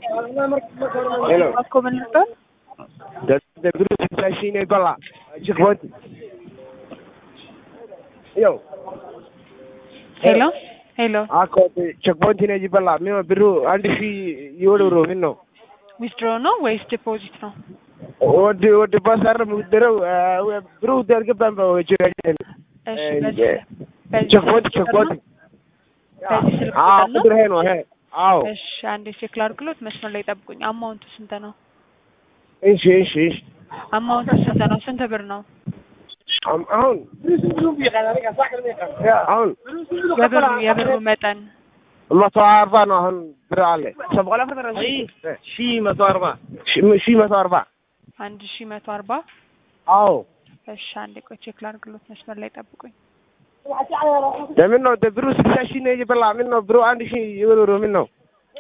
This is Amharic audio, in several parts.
Hello. Ako man nito? The the group sashine gola. Checkpoint. Yo. ሄሎ ሄሎ አኮ ቼክፖይንት ነው ይበላ ምን ብሩ አንድ ሺ ይወሩ ምን ነው ዊዝድሮ ነው ወይስ ዲፖዚት ነው? ወድ ወድ ባሳር ምድረው ብሩ ደርገባን በወጀራጅ እሺ በዚህ በዚህ ቼክፖይንት ስልክ ቁጥር ነው? ቼክፖይንት በዚህ ስልክ አዎ ቁጥር ነው? ቁጥር ይሄ ነው ይሄ አዎ እሺ አንዴ ቼክ ላድርግሎት። መስመር ላይ ጠብቁኝ። አማውንቱ ስንት ነው? እሺ እሺ እሺ አማውንቱ ስንት ነው? ስንት ብር ነው? አሁን አሁን አሁን የብሩ የብሩ መጠን መቶ አርባ ነው አሁን ብር አለ ሺ መቶ አርባ ሺ መቶ አርባ አንድ ሺ መቶ አርባ አዎ እሺ አንዴ ቆይ ቼክ ላድርግሎት። መስመር ላይ ጠብቁኝ። ለምን ነው ብሩ ስልሳ ሺህ ነው እየበላ ምን ነው ብሩ አንድ ሺህ ይወሩ ምን ነው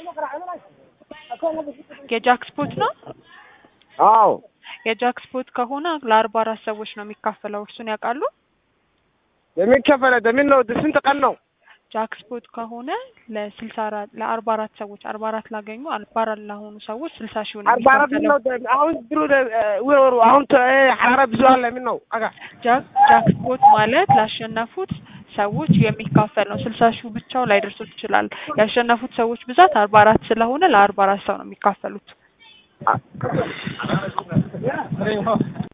የጃክስፖት ነው? አዎ የጃክስፖት ከሆነ ለአርባ አራት ሰዎች ነው የሚካፈለው። እርሱን ያውቃሉ? የሚከፈለ ለምን ነው ስንት ቀን ነው ጃክስፖት ከሆነ ለስልሳ አራት ለአርባ አራት ሰዎች አርባ አራት ላገኙ አርባ አራት ለሆኑ ሰዎች ስልሳ ሺህ ነው አርባ አራት ምን ነው የሚካፈለው። አሁን ብሩ ይወሩ አሁን ሐራራ ብዙ አለ ምን ነው አጋ ጃክ ጃክስፖት ማለት ላሸነፉት ሰዎች የሚካፈል ነው። ስልሳ ሺህ ብቻው ላይደርሱት ይችላል። ያሸነፉት ሰዎች ብዛት አርባ አራት ስለሆነ ለአርባ አራት ሰው ነው የሚካፈሉት።